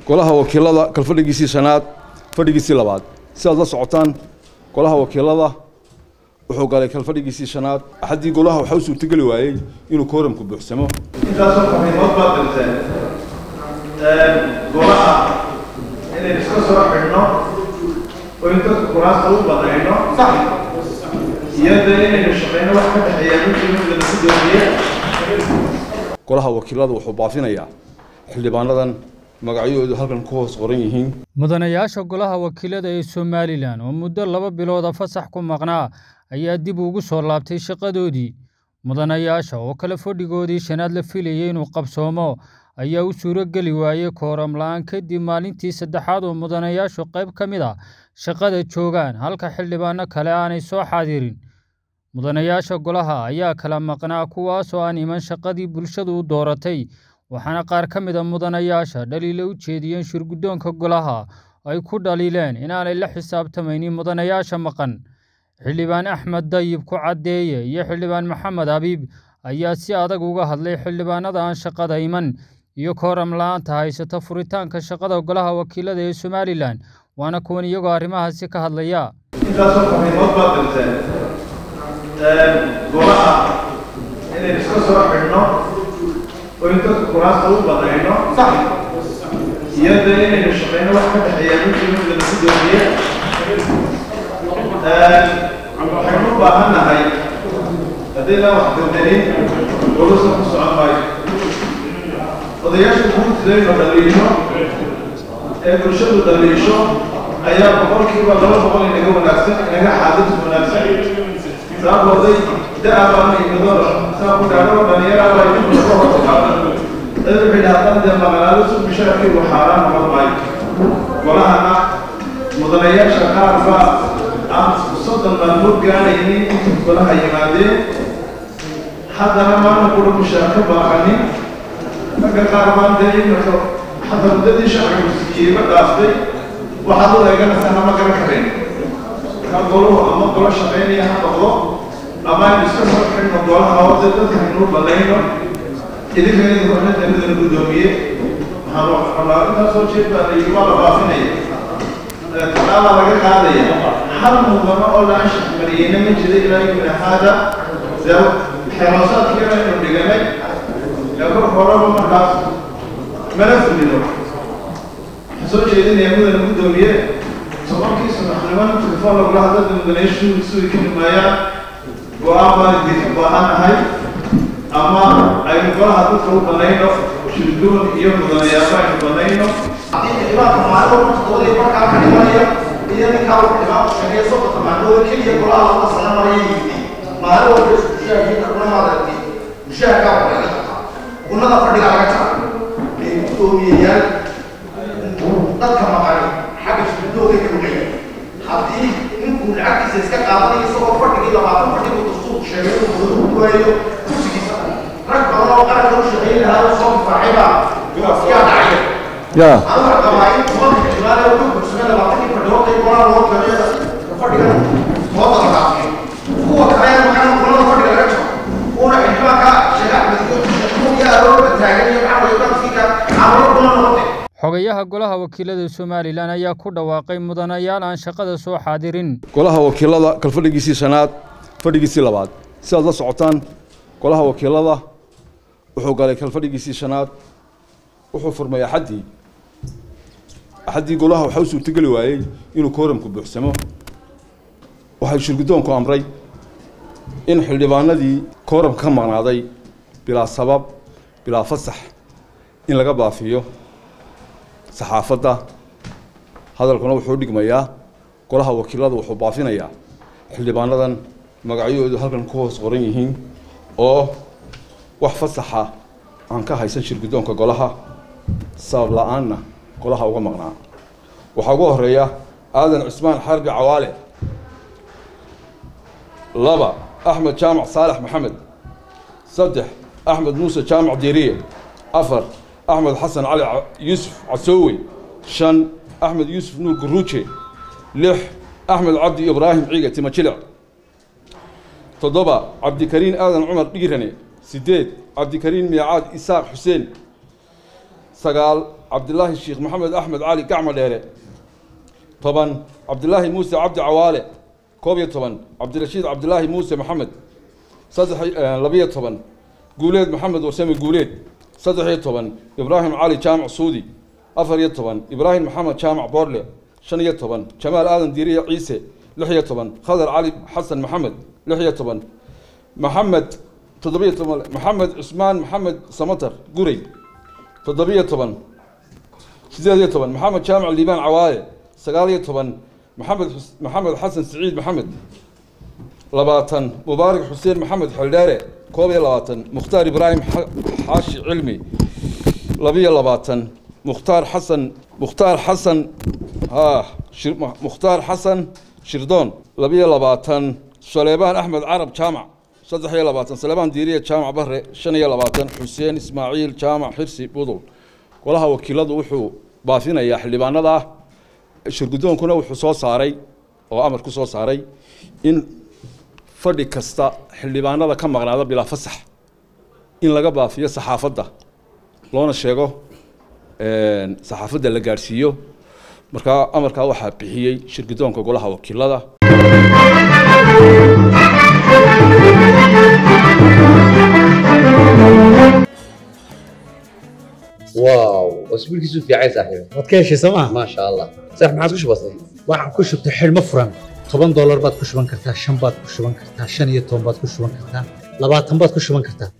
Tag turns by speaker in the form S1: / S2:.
S1: golaha wakiilada kalfadhigiisii shanaad fadhigiisii labaad si aad la socotaan golaha wakiilada wuxuu galay kalfadhigiisii shanaad axaddii golaha waxaa u suurtogeli waayey inuu kooramku buuxsamo
S2: intaasoo fariimood baad dirteen golaha inaynu iska soo xidhno oo in dadka kuraasta u banayno iyada inaynu shaqeyno wax ka dhexeeya midkii mid lagu doomiye
S1: golaha wakiilada wuxuu baafinayaa xildhibaanadan magacyahoodu halkan ku hoos qoran yihiin
S3: mudanayaasha golaha wakiilada ee somalilan oo muddo laba bilooda fasax ku maqnaa ayaa dib ugu soo laabtay shaqadoodii mudanayaasha oo kale fadhigoodii shanaad la filayay inuu qabsoomo ayaa u suuro geli waayey kooram la-aan kadib maalintii saddexaad oo mudanayaashu qayb ka mid a shaqada joogaan halka xildhibaano kale aanay soo xaadirin mudanayaasha golaha ayaa kala maqnaa kuwaasoo aan iman shaqadii bulshadu u dooratay waxaana qaar ka mid a mudanayaasha dhaliila u jeediyeen shirguddoonka golaha ay ku dhaliileen inaanay la xisaabtamaynin mudanayaasha maqan xildhibaan axmed dayib ku caddeeye iyo xildhibaan maxamed habiib ayaa si adag uga hadlay xildhibaanada aan shaqada iman iyo kooram la-aanta haysata furitaanka shaqada golaha wakiilada ee somalilan waana kuwan iyagoo arrimahaasi ka hadlaya
S2: intaasoo fariimood baad dirteen golaha inaynu iska soo xidhno oo in dadka kuraasta u banayno iyada inaynu shaqeyno wax ka dhexeeya midkii mid lagu doomiye waxaynu u baahan nahay haddayna wax dirdanin golusa ku socon maayo odayaasha guurtidaynu dhaliisho ee bulshadu dhaliisho ayaa boqolkiiba laba boqol inaga wanaagsan inaga xaadis wanaagsan sababooday da-a baana imadoro saa ku dhaadho dhalinyara baa idinku ka hortaqaada dad waxay dhahdaan dee maqanaado su bishaarkaygu xaaraan noqon maayo golahana mudanayaasha qaar baa aan soddon maalmood gaadhaynin inta golaha yimaadeen haddana maana kula mushaar ka baaqanin ragga qaar baan dee iminka hadda muddadii sharcigu siiyey ma dhaaftay waxaad u eeganaysaa ma garan karayn markaa goluhu ama golo shaqaynaya ha noqdo ama aynu iska soo xidhno golaha hoose dadka aynuu banayno idinka idinku xidhanta midana guddoomiye waxaan rabaa intaasoo jeed baa la yidhi waa la baafinaya talaala laga qaadaya hal mudano oo la anshax mariyeyna ma jira ilaa yumina haada dee xeeroosaadkii aynu dhiganay ee kor horeba markaas mana fulino soo jeedinaya mudana guddoomiye tobankii subaxnimada telefoon lagula hadla mudanayaashu sugi ka dhimaayaan go-aan baan idinka baahanahay ama aynu golaha dadka u banayno shirdoon iyo mudanayaaba aynu banayno
S4: xildhibaanka maalin markooday markaa ka dhimanaya iyo ninkaa uu xildhibaanku sheegay soddonka maalmood keliya golaha laba sano maraya yimid maalin walba isku mushaahidka kuna maaragtay mushaahidkaa waa laga qabtaa unada fadhiga laga jara ee guddoomiyeyaal dadka maqani xagga shirdoogay ka dhugaya haddii ninkuu lacagtiisa iska qaadanayo isagoo fadhigii labaatan fadhigu dastuurku sheegay inuu mudan ku waayo kursigiisa rag badan oo qaranka u shaqeyn lahaa oo soo difaacay baa yaa dhacay
S1: ya
S4: أنا قواعد واضح احتمال لو كنت بسم الله بعطيك في الوقت يقول أنا وقت كده فرق وضع العقل هو كمان مكان كل فرق الرجل هو احتمال كا شجاع بتقول هو يا رب التاجر يبقى يقول فيك عمرو كل نقطة
S3: xogayaha golaha wakiilada somalilan ayaa ku dhawaaqay mudanayaal aan shaqada soo xaadirin
S1: golaha wakiilada kalfadhigiisii shanaad fadhigiisii labaad si aad la socotaan golaha wakiilada wuxuu galay kalfadhigiisii shanaad wuxuu furmay axaddii axaddii golaha waxaa u suurtogeli waayey inuu kooramku buuxsamo waxay shirguddoonku amray in xildhibaanadii kooramka ka maqnaaday bilaa sabab bilaa fasax in laga baafiyo saxaafadda hadalkuna wuxuu dhigmayaa golaha wakiilada wuxuu baafinayaa xildhibaanadan magacyahoodu halkan ku hoos qoran yihiin oo wax fasaxa aan ka haysan shirguddoonka golaha sabab la-aanna golaha uga maqnaa waxaa ugu horeeya aadan cusmaan xarbi cawaale laba axmed jaamac saalax maxamed saddex axmed muuse jaamac diiriye afar axmed xasan cali yuusuf casoowe shan axmed yuusuf nuur guruuje lix axmed cabdi ibraahim ciiga timajilic toddoba cabdikariin aadan cumar dhiirane sideed cabdikariin miicaad isaaq xuseen sagaal cabdilaahi sheekh maxamed axmed cali gacmo dheere toban cabdilaahi muuse cabdi cawaale koob iyo toban cabdirashiid cabdilaahi muuse maxamed saddex labiyo toban guuleed maxamed warsame guuleed saddex iyo toban ibraahim cali jaamac suudi afar iyo toban ibraahim maxamed jaamac boorle shan iyo toban jamaal aadan diiriya ciise lix iyo toban khadar cali xasan maxamed lix iyo toban maxamed toddobiyo toban maxamed cusmaan maxamed samatar gurey toddobiyo toban sideed iyo toban maxamed jaamac liibaan cawaaye sagaal iyo toban maxamed maxamed xasan siciid maxamed labaatan mubaarak xuseen maxamed xeldheere koob iyo labaatan mukhtaar ibraahim xaashi cilmi labiyo labaatan mukhtaar xasan mukhtaar xasan ha mukhtaar xasan shirdoon labiyo labaatan saleebaan axmed carab jaamac saddex iyo labaatan saleebaan diiriya jaamac bare shan iyo labaatan xuseen ismaaciil jaamac xirsi budul golaha wakiiladu wuxuu baafinayaa xildhibaanada ah shirgudoonkuna wuxuu soo saaray oo amar ku soo saaray in fadhi kasta xildhibaanada ka maqnaada bilaa fasax in laga baafiyo saxaafadda loona sheego saxaafadda la gaadhsiiyo markaa amarkaa waxaa bixiyey shirgudoonka golaha wakiilada
S5: واو اسبوع كيسو في عايز صاحبي
S6: waad ka heshay sooma
S5: ما شاء الله صح ما عادش بسيط
S6: waxaan ku shubtay xidhmo furan toban doolar baad ku shuban kartaa shan baad ku shuban kartaa shan iyo toban baad ku shuban kartaa labaatan baad ku shuban kartaa